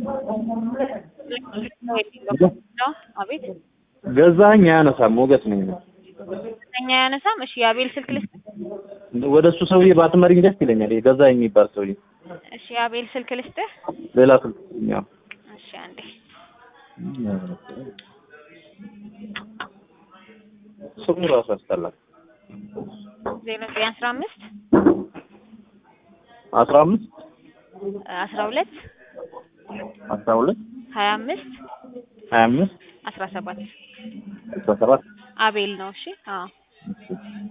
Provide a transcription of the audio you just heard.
አቤት ገዛኸኝ አያነሳም። ሞገስ ነኝ። እኛ ያነሳም። እሺ የአቤል ስልክ ልስጥ። ወደ እሱ ሰውዬ ባትመሪኝ ደስ ይለኛል። ይሄ ገዛኸኝ የሚባል ሰውዬ እሺ የአቤል ስልክ ልስጥህ። ሌላ ስልክ ያው እሺ አንዴ ስሙ ራሱ ያስጠላል። ዜሮ ዘጠኝ አስራ አምስት አስራ አምስት አስራ ሁለት አስራ ሁለት ሀያ አምስት ሀያ አምስት አስራ ሰባት አስራ ሰባት አቤል ነው። እሺ አዎ